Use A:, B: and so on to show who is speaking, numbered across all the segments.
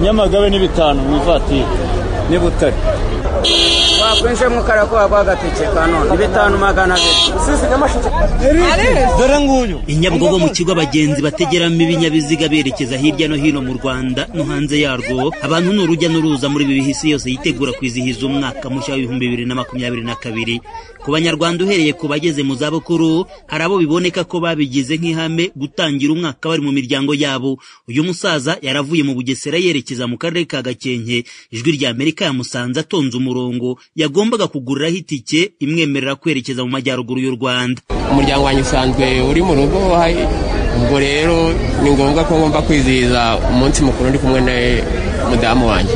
A: nyamagabe ni bitanu mu ivatiri
B: ni butare wakwinjiye mu karere ko waguha agatike ka none ni bitanu magana abiri usize n'amashusho
C: dore nguyu
D: i Nyabugogo mu kigo abagenzi bategeramo ibinyabiziga berekeza hirya no hino mu rwanda no hanze yarwo abantu ni urujya n'uruza muri ibi bihe isi yose yitegura kwizihiza umwaka mushya w'ibihumbi bibiri na makumyabiri na kabiri ku banyarwanda uhereye ku bageze mu zabukuru hari abo biboneka ko babigize nk'ihame gutangira umwaka bari mu miryango yabo uyu musaza yaravuye mu bugesera yerekeza mu karere ka gakenke ijwi rya amerika yamusanze atonze umurongo yagombaga kuguriraho itike imwemerera kwerekeza mu majyaruguru y'u rwanda
E: umuryango wanjye usanzwe uri mu rugo ubwo rero ni ngombwa ko ngomba kwizihiza umunsi mukuru ndi kumwe na mudamu wanjye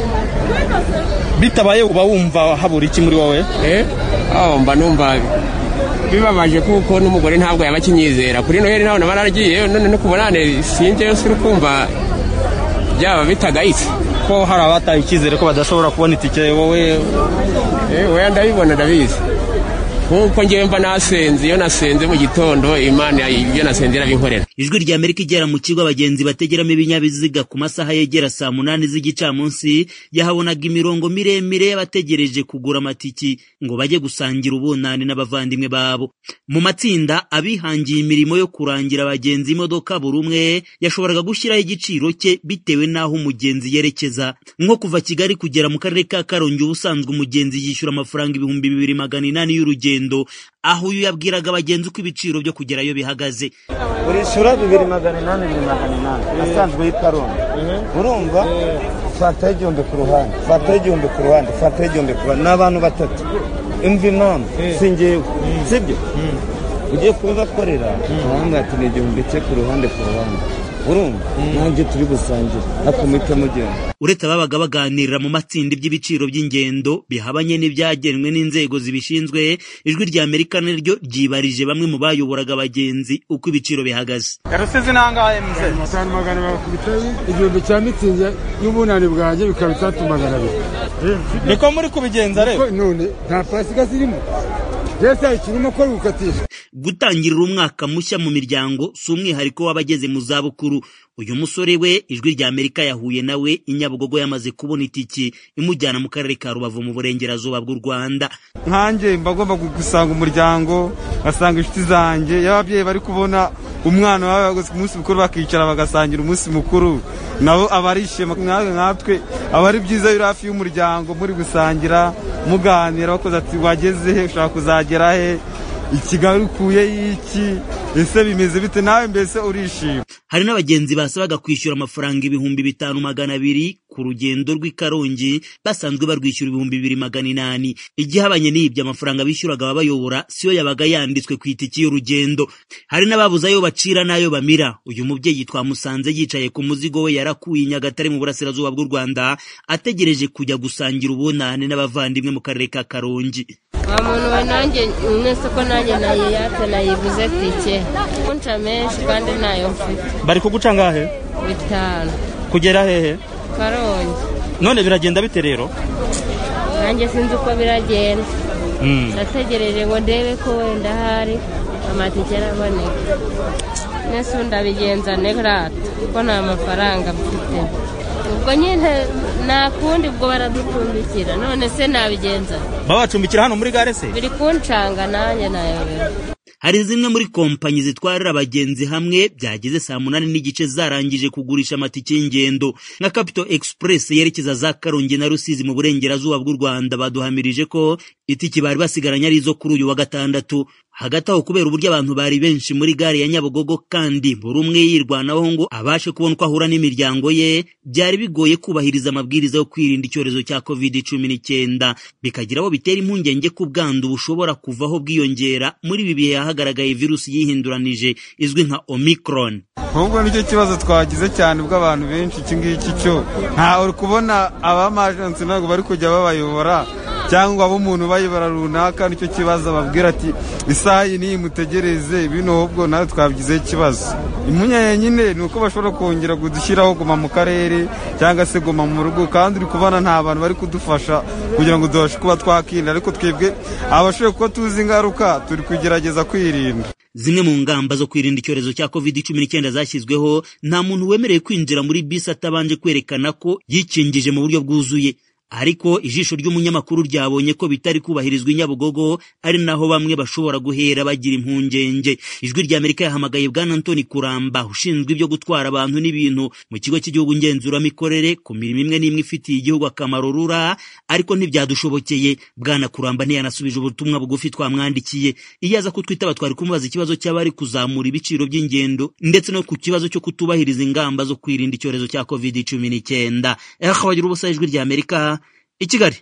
C: bitabaye uba wumva habura iki muri wowe
E: mba numva bibabaje kuko n'umugore ntabwo yaba akinyizera kuri noheli ntabwo naba naragiye none no kubonane sinjyeyo suri kumva byaba bitagayitse
C: ko hari abataye icyizere ko badashobora kubona itike wowe
E: wowe ndabibona ndabizi nkuko ngewe mba nasenze iyo nasenze mu gitondo imana ibyo nasenze irabinkorera
D: ijwi rya amerika igera mu kigo abagenzi bategeramo ibinyabiziga ku masaha yegera saa munani z'igicamunsi yahabonaga imirongo miremire y'abategereje kugura amatiki ngo bajye gusangira ubunani n'abavandimwe babo mu matsinda abihangiye imirimo yo kurangira abagenzi imodoka buri umwe yashoboraga gushyiraho igiciro cye bitewe n'aho umugenzi yerekeza nko kuva kigali kugera mu karere ka karongi ubusanzwe umugenzi yishyura amafaranga ibihumbi bibiri magana inani y'urugendo aho uyu yabwiraga abagenzi uko ibiciro byo kugerayo bihagaze
F: urishyura bibiri magana inani bibiri magana inani asanzwe y'ikarundi urumva fataho igihumbi ku ruhande fataho igihumbi ku ruhande fataho igihumbi ku ruhande ni abantu batatu imvi impamvu si ngewe sibyo ugiye kubibakorera urabona ati ni igihumbi cye ku ruhande ku ruhande urumva nanjye turi busangire akomite mugenda
D: uretse ababaga baganirira mu matsinda iby'ibiciro by'ingendo bihabanye n'ibyagenwe n'inzego zibishinzwe ijwi rya amerika naryo ryibarije bamwe mu bayoboraga abagenzi uko ibiciro bihagaze
B: rusizi n'ahangahe mze
G: atanu magana bakubita igihumbi cya mitsingi y'ubunani bwanjye bikaba itandatu magana abiri
C: niko muri kubigenza rero
G: none nta pasikasi irimo leta ikirimo ko biwukatisha
D: gutangirira umwaka mushya mu miryango si umwihariko w'abageze mu zabukuru uyu musore we ijwi rya amerika yahuye nawe inyabugogo yamaze kubona itiki imujyana mu karere ka rubavu mu burengerazuba bw'u rwanda
G: nkanjye mba agomba gusanga umuryango ngasanga inshuti zanjye iyo ababyeyi bari kubona umwana wabo ku munsi mukuru bakicara bagasangira umunsi mukuru nabo aba ari ishema nkatwe nkatwe aba ari byiza biri hafi y'umuryango muri gusangira muganira bakoze ati wageze he ushaka kuzagera he ikigali ukuye y'iki ese bimeze bite nawe mbese urishima
D: hari n'abagenzi basabaga kwishyura amafaranga ibihumbi bitanu magana abiri ku rugendo rw'i karongi basanzwe barwishyura ibihumbi bibiri magana inani igihabanye n'ibyo amafaranga bishyuraga ababayobora siyo yabaga yanditswe ku itiki y'urugendo hari n'ababuze ayo bacira n'ayo bamira uyu mubyeyi twamusanze yicaye ku muzigo we yarakuye i nyagatare mu burasirazuba bw'u rwanda ategereje kujya gusangira ubunane n'abavandimwe mu karere ka karongi
H: nta muntu we nanjye mwese ko nanjye nayiyate nayibuze tike kunca menshi kandi ntayo mfite
C: bari kuguca angahe
H: bitanu
C: kugera hehe
H: karongi
C: none biragenda bite rero
H: nanjye sinzi uko biragenda nategereje ngo ndebe ko wenda hari amatike araboneka mwese ubu ndabigenza nerata kuko nta mafaranga mfite ubwo nyine nta kundi ubwo baraducumbikira none se nabigenza
C: babacumbikira hano muri gare se
H: biri kuncanga nanjye nayobera
D: hari zimwe muri kompanyi zitwarira abagenzi hamwe byageze saa munani n'igice zarangije kugurisha amatike y'ingendo nka capito express yerekeza za karongi na rusizi mu burengerazuba bw'u rwanda baduhamirije ko itike bari basigaranye ari izo kuri uyu wa gatandatu hagati aho kubera uburyo abantu bari benshi muri gare ya nyabugogo kandi buri umwe yirwanaho ngo abashe kubona uko ahura n'imiryango ye byari bigoye kubahiriza amabwiriza yo kwirinda icyorezo cya covid cumi n'icyenda bikagira aho bitera impungenge ko ubwandu bushobora kuvaho bwiyongera muri ibi bihe hagaragaye virusi yihinduranije izwi nka omicron
G: ahubwo nicyo kibazo twagize cyane ubwo abantu benshi iki ngiki cyo nta uri kubona abamajansi ntabwo bari kujya babayobora cyangwa abo umuntu bayobora runaka nicyo kibazo ababwira ati isaha iyi niyi mutegereze bino ahubwo nawe twabigizeho ikibazo impunya nyine ni uko bashobora kongera kudushyiraho guma mu karere cyangwa se guma mu rugo kandi uri kubona nta bantu bari kudufasha kugira ngo tubashe kuba twakirinda ariko twebwe abashoboye kuba tuzi ingaruka turi kugerageza kwirinda
D: Zimwe mu ngamba zo kwirinda icyorezo cya COVID-19 zashyizweho nta muntu wemerewe kwinjira muri bisi atabanje kwerekana ko yikingije mu buryo bwuzuye ariko ijisho ry'umunyamakuru ryabonye ko bitari kubahirizwa i Nyabugogo ari naho bamwe bashobora guhera bagira impungenge ijwi ry'Amerika yahamagaye bwana Anthony Kuramba ushinzwe ibyo gutwara abantu n'ibintu mu kigo cy'igihugu ngenzuramikorere ku mirimo imwe n'imwe ifitiye igihugu akamaro rura ariko ntibyadushobokeye bwana Kuramba ntiyanasubije ubutumwa bugufi twamwandikiye iyo aza kutwitaba twari kumubaza ikibazo cy'abari kuzamura ibiciro by'ingendo ndetse no ku kibazo cyo kutubahiriza ingamba zo kwirinda icyorezo cya COVID-19 eh wagira ubusa ijwi ry'Amerika i Kigali